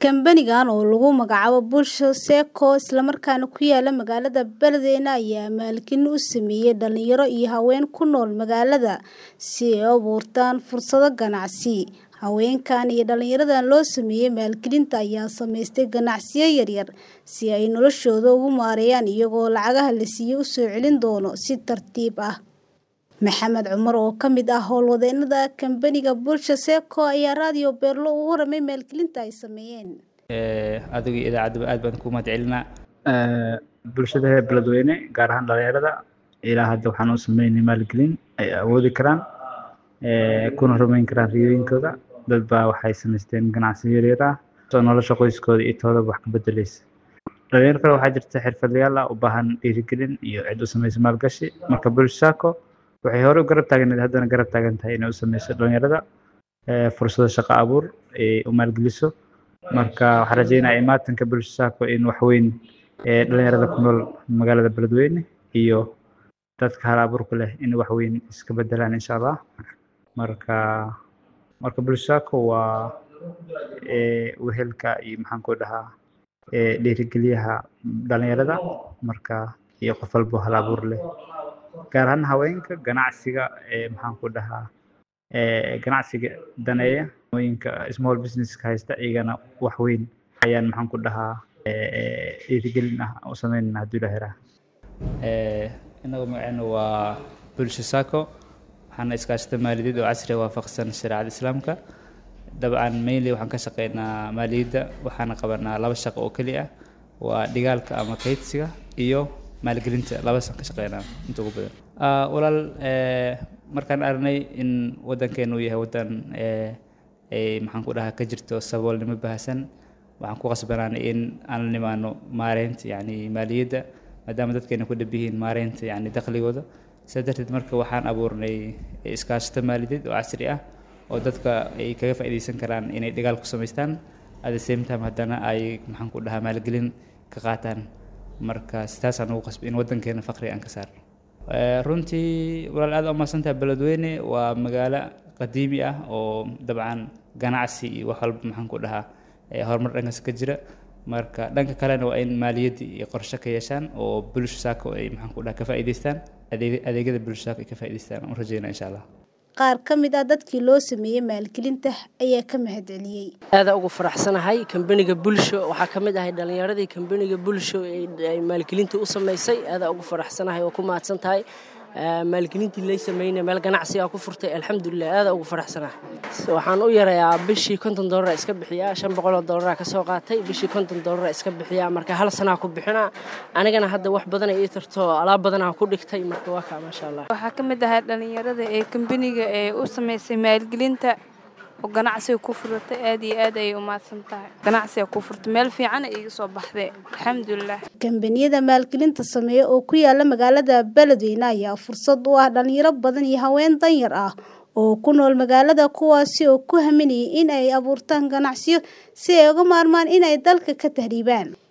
Kambanigan oo lagu magacaabo Bulsho Sacco isla markaana ku yaala magaalada Beledweyne ayaa maalgelin u sameeyay dhalinyaro iyo haween ku nool magaalada si ay u abuurtaan fursado ganacsi. Haweenkan iyo dhalinyaradan loo sameeyay maalgelinta ayaa samaystay ganacsiyo yaryar si ay noloshooda ugu maareeyaan iyagoo lacagaha la siiyay u soo celin doona si tartiib ah. Maxamed Cumar oo ka mid ah howlwadeenada kambaniga Bulsho Sacco ayaa raadiyo Beerlo uga warramay maalgelinta ay sameeyeen. adiga iyo idaacadaba aad baan kuu mahadcelinaa bulshada reer beledweyne gaar ahaan dhalinyarada ilaa hadda waxaan u sameynay maalgelin ay awoodi karaan kuna rumeyn karaan riyooyinkooda dad baa waxay samaysteen ganacsiyo yaryar ah oo nolosha qoyskooda iyo toodaba wax ka bedeleysa dhalinyaro kale waxaa jirta xirfadlayaal ah u baahan dhiirigelin iyo cid u samaysa maalgashi marka Bulsho Sacco waxay hore u garab taagneed haddana garab taagan tahay inay u sameyso dhalinyarada fursado shaqo abuur ay u maalgeliso marka waxaan rajeynayaa imaatinka Bulsho Sacco in wax weyn dhalinyarada ku nool magaalada beledweyne iyo dadka hal abuurka leh in wax weyn iska bedelaan insha allah marka marka Bulsho Sacco waa wehelka iyo maxaan ku dhahaa dhiirigeliyaha dhalinyarada marka iyo qof walbo hal abuur leh gaar ahaan haweenka ganacsiga maxaan ku dhahaa ganacsiga daneeya mooyinka small business ka haysta iyagana wax weyn ayaan maxaan ku dhahaa dhiirigelin ah u sameynayna hadduu ilaahay raha inagu magaceena waa Bulsho Sacco waxaana iskaashata maaliyadeed oo casri ah waafaqsan shareecada islaamka dabcan mainly waxaan ka shaqeynaa maaliyadda waxaana qabanaa laba shaqo oo keli ah waa dhigaalka ama kaydsiga iyo maalgelinta labadaasaan ka shaqeynaa inta ugu badan walaal markaan aragnay in waddankeenu uu yahay waddan ay maxaan ku dhahaa ka jirto saboolnimo baahsan waxaan ku qasbanaanay in aan la nimaano maareynta yacni maaliyadda maadaama dadkeena ku dhab yihiin maareynta yacni dakhligooda sidaa darteed marka waxaan abuurnay iskaashato maaliyadeed oo casri ah oo dadka ay kaga faa'iidaysan karaan inay dhigaal ku samaystaan at the same time haddana ay maxaan ku dhahaa maalgelin ka qaataan marka sidaasaan ugu qasbay in waddankeena faqri aan ka saarno runtii walaal aad u mahadsantahay beledweyne waa magaalo qadiimi ah oo dabcan ganacsi iyo wax walba maxaan ku dhahaa horumar dhankaas ka jira marka dhanka kalena waa in maaliyadda iyo qorshe ka yeeshaan oo Bulsho Sacco ay maxaan ku dhahaa ka faa'iidaystaan adeegyada Bulsho Sacco ay ka faa'iidaystaan aan rajeynaa insha allah qaar ka mid ah dadkii loo sameeyey maalgelinta ayaa ka mahadceliyey aada ugu faraxsanahay kambaniga bulsho waxaa ka mid ahay dhalinyaradii kambaniga bulsho ay maalgelinta u samaysay aada ugu faraxsanahay oo ku mahadsan tahay maalgelintii lay sameynay meel ganacsigaa ku furtay alxamdulilah aada ugu faraxsanahay waxaan u yarayaa bishii konton doolara iska bixiyaa shan boqol oo doolara ka soo qaatay bishii konton doolara iska bixiyaa marka hal sanaa ku bixinaa anigana hadda wax badan ii tarto alaab badanaa ku dhigtay marka waa kaa maasha allah waxaa ka mid ahaa dhalinyarada ee kambaniga ee u samaysay maalgelinta oo ganacsiga ku furatay aad iyo aad ayay u mahadsan tahay ganacsiga ku furtay meel fiican ay iga soo baxday alxamdulilah kambaniyada maalgelinta sameeya oo ku yaala magaalada beledweyne ayaa fursad u ah dhalinyaro badan iyo haween danyar ah oo ku nool magaalada kuwaasi oo ku haminayay in ay abuurtaan ganacsiyo si ay uga maarmaan inay dalka ka tahriibaan